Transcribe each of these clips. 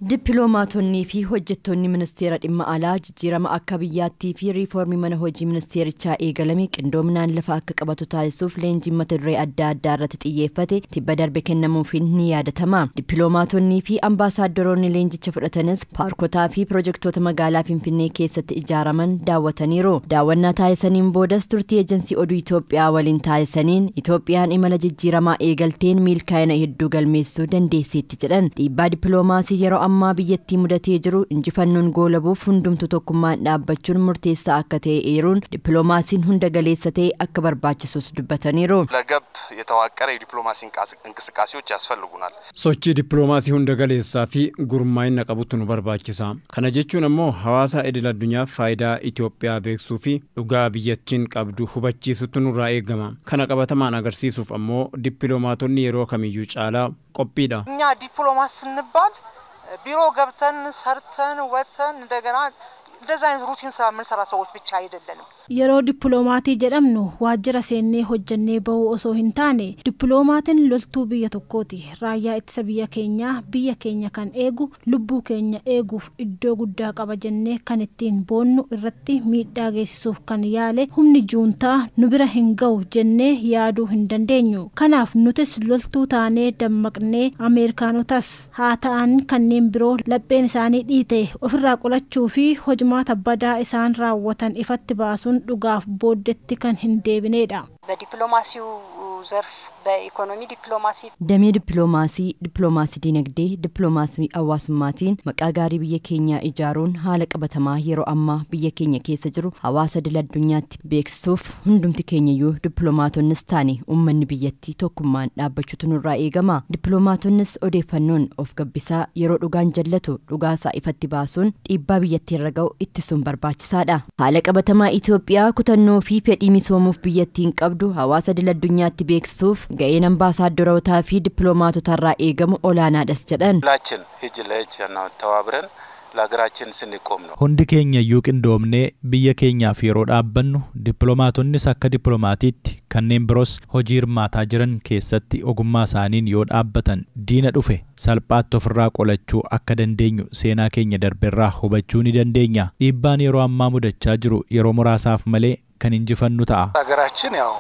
Dippiloomaatonnii fi hojjettoonni ministeera dhimma alaa jijjiirama akka biyyaattii fi riifoormii mana hojii ministeerichaa eegalame qindoominaan lafa akka qabatu taasisuuf leenjiin mata duree adda addaa irratti xiyyeeffate tibba darbe kennamuufiin ni yaadatama. Dippiloomaatonnii fi ambaasaaddoroonni leenjicha fudhatanis paarkotaa fi pirojektoota magaalaa Finfinnee keessatti ijaaraman daawwataniiru. Daawwannaa taasisaniin boodas turtii eejensii oduu Itoophiyaa waliin taasisaniin Itoophiyaan imala jijjiiramaa eegalteen milkaa'ina hedduu galmeessuu dandeesseetti jedhan. Dhiibbaa dippiloomaasii yeroo ammaa biyyattii mudatee jiru injifannoon goolabuuf hundumtu tokkummaan dhaabbachuun murteessaa akka ta'e eeruun dippiloomaasiin hunda galeessa ta'e akka barbaachisus dubbataniiru. ለገብ የተዋቀረ የዲፕሎማሲ እንቅስቃሴዎች ያስፈልጉናል። sochii dippiloomaasii hunda galeessaa fi gurmaa'ina qabutu nu barbaachisa kana jechuun ammoo hawaasa idil addunyaaf faayidaa Itoophiyaa beeksisuu fi dhugaa biyyattiin qabdu hubachiisutu nurraa eegama kana qabatamaan agarsiisuuf ammoo dippiloomaatonni yeroo kamiyyuu caalaa qophiidha. እኛ ዲፕሎማት ስንባል ቢሮ ገብተን ሰርተን ወጥተን እንደገና እንደዚህ አይነት ሩቲን ስራ የምንሰራ ሰዎች ብቻ አይደለንም። yeroo dippiloomaatii jedhamnu waajjira seennee hojjannee bahuu osoo hin taane dippiloomaatiin loltuu biyya tokkooti raayyaa ittisa biyya keenyaa biyya keenya kan eegu lubbuu keenya eeguuf iddoo guddaa qaba jennee kan ittiin boonnu irratti miidhaa geessisuuf kan yaale humni juuntaa nu bira hin ga'u jennee yaaduu hin dandeenyu kanaaf nutis loltuu taanee dammaqnee ameerikaanotas haa ta'an kanneen biroo lapheen isaanii dhiite ofirraa qolachuu fi hojumaata badaa isaan raawwatan ifatti baasuun dhugaaf booddetti kan hin deebineedha. በዲፕሎማሲው ዘርፍ በኢኮኖሚ ዲፕሎማሲ Damee dippiloomaasii, dippiloomaasii dinagdee, dippiloomaasii hawaasummaatiin maqaa gaarii biyya keenyaa ijaaruun haala qabatamaa yeroo ammaa biyya keenya keessa jiru hawaasa idil addunyaatti beeksisuuf hundumti keenyayyuu dippiloomaatoonnis taane uummanni biyyattii tokkummaan dhaabbachuutu nurraa eegama. Dippiloomaatoonnis odeeffannoon of gabbisaa yeroo dhugaan jallatu dhugaasaa ifatti baasuun dhiibbaa biyyattii irra ga'u ittisuun barbaachisaadha. Haala qabatamaa Itoophiyaa kutannoo fi fedhii misoomuuf biyyattiin qabdu hawaasa idil addunyaatti beeksisuuf ga'een ambaasaaddorootaa fi dippiloomaatotarraa eegamu olaanaadhas jedhan. ሁላችን እጅ ለእጅ ተባብረን ለሀገራችን ስንቆም ነው። Hundi keenya iyyuu qindoomnee biyya keenyaaf yeroo dhaabbannu dippiloomaatonnis akka dippiloomaatiitti kanneen biroos hojii hirmaataa jiran keessatti ogummaa isaaniin yoo dhaabbatan diina dhufe salphaatti ofirraa qolachuu akka dandeenyu seenaa keenya darbeerraa hubachuu ni dandeenya. Dhiibbaan yeroo ammaa mudachaa jiru yeroo muraasaaf malee kan injifannu ta'a. ሀገራችን ያው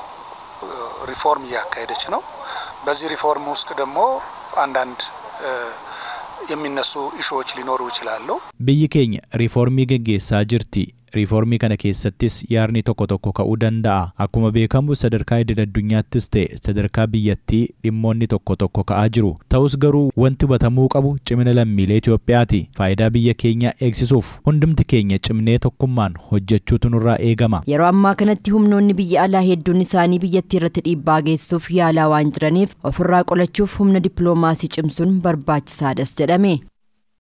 ሪፎርም እያካሄደች ነው። በዚህ ሪፎርም ውስጥ ደግሞ አንዳንድ የሚነሱ ኢሹዎች ሊኖሩ ይችላሉ። Biyyi keenya riifoormii geggeessaa jirti. Riifoormii kana keessattis yaarni tokko tokko ka'uu danda'a. Akkuma beekamu sadarkaa idil addunyaattis ta'e sadarkaa biyyattii dhimmoonni tokko tokko ka'aa jiru. Ta'us garuu wanti hubatamuu qabu cimina lammiilee Itoophiyaati. Faayidaa biyya keenyaa eegsisuuf hundumti keenya cimnee tokkummaan hojjechuutu nurraa eegama. Yeroo ammaa kanatti humnoonni biyya alaa hedduun isaanii biyyattii irratti dhiibbaa geessuuf yaalaa waan jiraniif ofirraa qolachuuf humna dippiloomaasii cimsuun barbaachisaadhas jedhame.